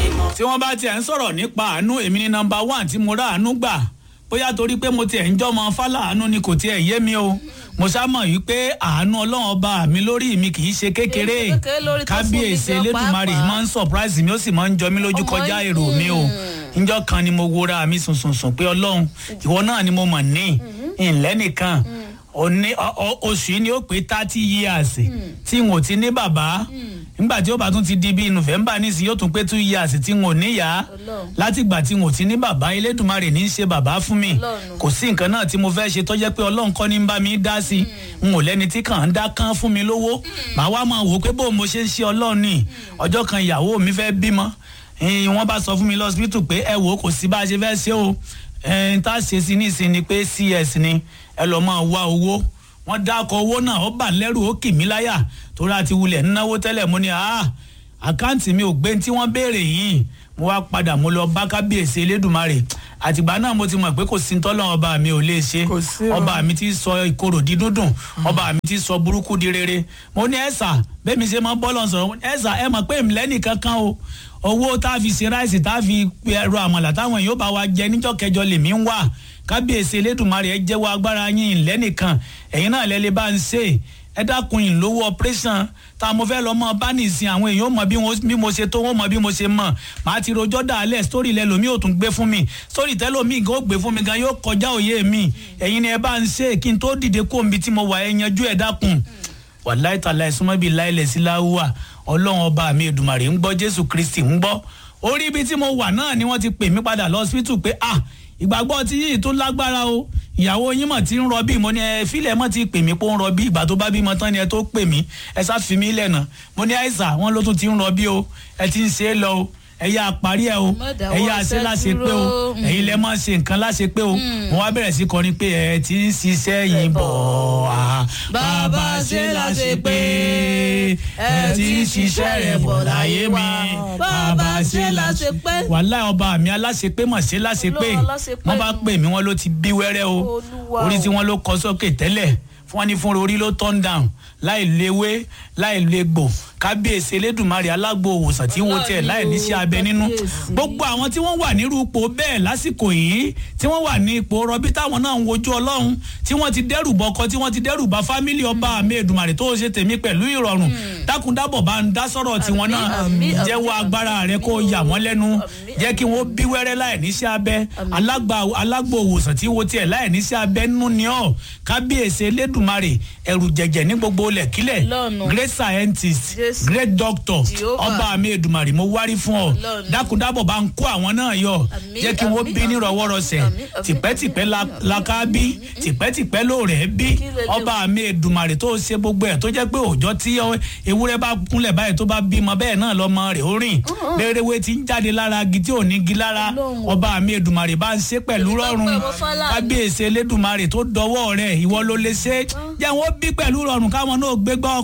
tí wọ́n bá tiẹ̀ ń sọ̀rọ̀ nípa àánú èmi ní nọmba one tí mo rà àánú gbà bóyá torí pé mo tiẹ̀ ń jọ́mọ fálàánú ni kò tiẹ̀ yé mi o mo sámọ̀ yìí pé àánú ọlọ́run ọba mi lórí mi kì í ṣe kékeré kékeré lórí tó fún mi kábíyèsí gan elédùnmarè pàápàá. máa ń surprise mi ó sì máa ń jọ mí lójú Ọmọ kọjá yìí, èrò mi o njọ́ kan ni mo wora mi sùnsùnsùn pé ọlọ́run ìwọ náà ni mo mọ̀ ní ìlẹ́ nìkan òní ọ- ọ- oṣù yìí ni ó pé thirty years tí n ò ti ní bàbá nígbà tí ó bá tún ti di bíi november nísìnyí yóò tún pé two years tí n ò níyà Ọlọ́run. látìgbà tí n ò ti ní bàbá elédùnmarè ní í ṣe bàbá fún mi Ọlọ́run. kò sí nǹkan náà tí mo fẹ́ ṣe tó jẹ́ pé ọlọ́run kọ́ ní ń bá mi dá sí n ò lẹ́ni tí kàn ń dá kán fún mi lówó màá wá máa wò ó pé bó mo ṣe ń ṣe ọlọ́run ni ọjọ́ kan ìyàwó mi fẹ́ bímọ ẹ̀ẹ́n, wọ́n bá sọ fún mi lọ́sibítù pé ẹ wò ó kò sí bá a ṣe fẹ́ ṣe o ẹ̀ẹ́n, tá a ṣe sí nísìn ni pé cs ni ẹ lọ́ọ́ máa wá owó wọ́n dákọ̀ owó náà ó bà lẹ́rù ó kì mí láyà torí àti wulẹ̀ ń náwó tẹ́lẹ̀ mo ní àá àkáǹtì mi ò gbé tí wọ́n béèrè yìí mo wá padà mo lọ bá kábíyèsí elédùnmarè àtìgbà náà mo ti mọ̀ pé kò sí tọ́lọ́ ọba mi ò lè ṣe Kò sí o. ọba mi ti sọ ìkorò di dúndùn ọba mi ti sọ burúkú di rere mo ní ẹ̀sà bẹ́ẹ̀ mi ṣe máa ń bọ́ lọ́n sọ̀rọ̀ ẹ̀sà ẹ mọ̀ pé ìmìlẹ́ nìkan kan o owó tá a fi ṣe ráìsì tá a fi ẹ̀rọ àmàlà táwọn èèyàn bá wa jẹ níjọ́ kẹjọ lèmi ń wà kábíyèsí elédùnmarè ẹ jẹ́wọ́ agbára yín ìlẹ́ nìkan ẹ̀yin náà lẹ́lẹ́ bá ń ṣe ẹ dákun ìlówó operation tá a mo fẹ́ lọ mọ bá nìsín àwọn èèyàn mọ bí wọ́n- bí mo ṣe tó wọ́n mọ bí mo ṣe mọ̀ màá ti rojọ́ dàálẹ̀ sórí ilẹ̀ lomi ò tún gbé fún mi sórí tẹ́lómi gan ó gbé fún mi gan yóò kọjá òye mi ẹ̀yin ni ẹ bá ń ṣe kí n tó dìde kó omi tí mo wà ẹ yanjú ẹ dákun wàláì tàlà ìsúnmọ́ bíi láìlẹ̀ sí láwùwà ọlọ́run ọba mi èdùmàrè ń gbọ́ jésù kristi ń gbọ́ orí ibi tí mo wà náà ni wọ́n ti pè mí padà lọ hospital pé ah ìgbàgbọ́ tí yìí tó lágbára o ìyàwó yín mọ̀ tí ń rọbí mo ní ẹ fílẹ̀ mọ̀ ti pè mí pé ó ń rọbí ìgbà tó bá bímọ tán ni ẹ tó pè mí ẹ sá fi mí lẹ́nà mo ní àìsà wọn ló tún ti ń rọbí o ẹ ti ń ṣe é lọ o ẹ yá parí ẹ o Má dáwọ́ ẹ yá ṣe iṣẹ́ láṣẹ pé o dúró. ẹ̀yin lẹ máa ṣe nǹkan láṣẹ pé o mo wá bẹ̀rẹ̀ sí kọrin pé ẹ ti ń ṣiṣẹ́ yìí bọ̀ á bàbá ṣe láṣẹ pé ẹ ti ń ṣiṣẹ́ rẹ̀ bọ̀ láyé mi bàbá ṣe láṣẹ pé wàhálà ọba mi aláṣẹ pé mọ̀ ṣe láṣẹ pé Olúwa aláṣepé wọ́n bá nù. pè mí wọ́n ló ti bí wẹ́rẹ́ o Olúwa orí o. tí wọ́n ló kọ sókè tẹ́lẹ̀ fún wọn ní fún orí ló turn down láì léwé láì légbò kábíyèsí elédùnmarè alágbo òwòsàn tí wo tiẹ̀ láì níṣẹ́ abẹ nínú Kábíyèsí. gbogbo àwọn tí wọ́n wà nírú ipò bẹ́ẹ̀ lásìkò yìí tí wọ́n wà ní ipò rọbí táwọn náà ń wojú ọlọ́run tí wọ́n ti dẹ́rù bọkọ tí wọ́n ti dẹ́rù bá fámílì ọba àmì èdùmàrè tó ṣe tèmi pẹ̀lú ìrọ̀rùn dákúndábọ̀ bá ń dá sọ̀rọ̀ tiwọn náà àmín, àmín, jẹ́wọ́ àmín, agbára rẹ kó yà wọ́n lẹ́nu àmín, jẹ́ kí wọ́n bí wẹ́rẹ́ láì níṣẹ́ abẹ alágbà alágbò òwòsàn tí wo tiẹ̀ láì níṣẹ́ abẹ nínú ni ọ́ kábíyèsí elédùnmarè ẹ̀rù jẹ̀jẹ̀ ní gbogbo lẹ̀kílẹ̀ Lọ́run. great scientist Jésù. great doctor Jehovah. ọba mi èdùmàrè mo wárí fún ọ Ọlọ́run. dákúndábọ̀ bá ń kó àwọn náà yọ Àmín, jẹ́ kí wọ́n àmín, bí àmín, nírọ̀wọ́rọ̀sẹ̀ àmín, àmín, tìpẹ́tìpẹ́ la- àmín, la ká bí tìpẹ́tìpẹ́ lóòrẹ́ bí Kí lè lè- ọba mi èdùmàrè tó ṣe gbogbo ẹ̀ tó jẹ́ pé òòjọ́ tí ọ- ewúrẹ́ bá kúnlẹ̀ báyìí tó bá bímọ bẹ́ẹ̀ náà lọ́mọ rẹ̀ ó rìn béèrèwé ti ń jáde lára agi tí ò ní gi lára Ọlọ́run. ọba mi èdùmàrè bá ń ṣe pẹ̀lú Èmi tó rọrùn pẹ́ mo fọ́lá. kábíyèsí elédùmarè tó dọwọ́ rẹ̀ ìwọ ló lè ṣe jẹ́ wọ́n bí pẹ̀lú rọrùn káwọn náà gbégbá